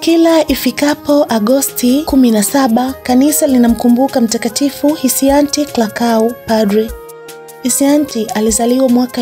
Kila ifikapo Agosti 17 kanisa linamkumbuka Mtakatifu Hisianti Klakau padre. Hisianti alizaliwa mwaka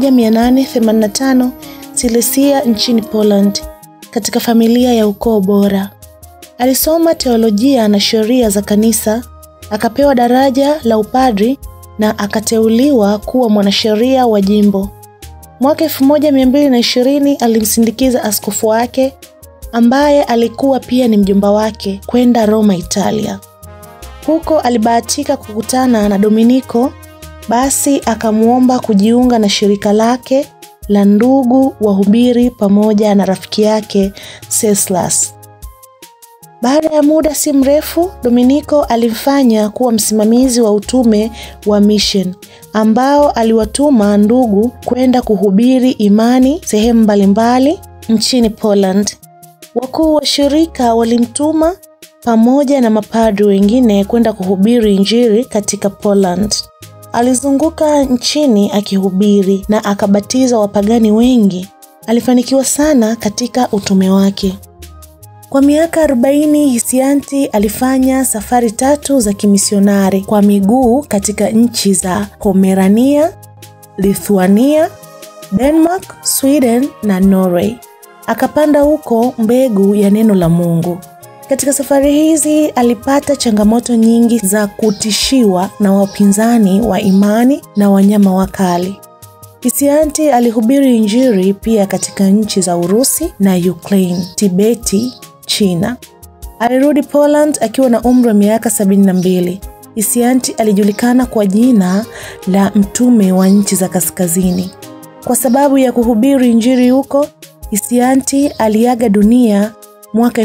1885 Silesia nchini Poland katika familia ya ukoo bora. Alisoma teolojia na sheria za kanisa, akapewa daraja la upadri na akateuliwa kuwa mwanasheria wa jimbo. Mwaka 1220 alimsindikiza askofu wake ambaye alikuwa pia ni mjomba wake kwenda Roma, Italia. Huko alibahatika kukutana na Dominiko, basi akamwomba kujiunga na shirika lake la ndugu wahubiri pamoja na rafiki yake Ceslas. Baada ya muda si mrefu, Dominiko alimfanya kuwa msimamizi wa utume wa mission ambao aliwatuma ndugu kwenda kuhubiri imani sehemu mbalimbali nchini Poland. Wakuu wa shirika walimtuma pamoja na mapadri wengine kwenda kuhubiri Injili katika Poland. Alizunguka nchini akihubiri na akabatiza wapagani wengi. Alifanikiwa sana katika utume wake. Kwa miaka 40 Hisianti alifanya safari tatu za kimisionari kwa miguu katika nchi za Pomerania, Lithuania, Denmark, Sweden na Norway. Akapanda huko mbegu ya neno la Mungu. Katika safari hizi alipata changamoto nyingi za kutishiwa na wapinzani wa imani na wanyama wakali. Hisianti alihubiri Injili pia katika nchi za Urusi na Ukraine, Tibeti, China. Alirudi Poland akiwa na umri wa miaka sabini na mbili. Hisianti alijulikana kwa jina la mtume wa nchi za kaskazini. Kwa sababu ya kuhubiri Injili huko, Hisianti aliaga dunia mwaka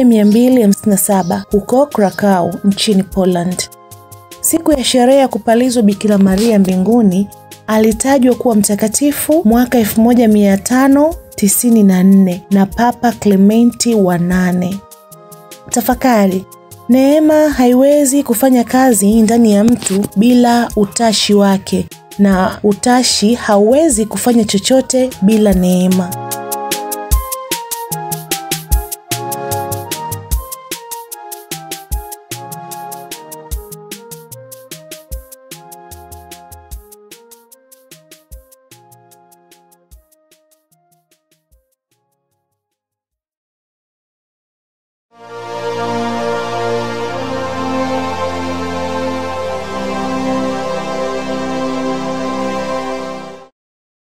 1257 huko Krakow nchini Poland. Siku ya sherehe ya kupalizwa Bikira Maria mbinguni alitajwa kuwa mtakatifu mwaka 1594 na Papa Klementi wa nane. Tafakari, neema haiwezi kufanya kazi ndani ya mtu bila utashi wake, na utashi hauwezi kufanya chochote bila neema.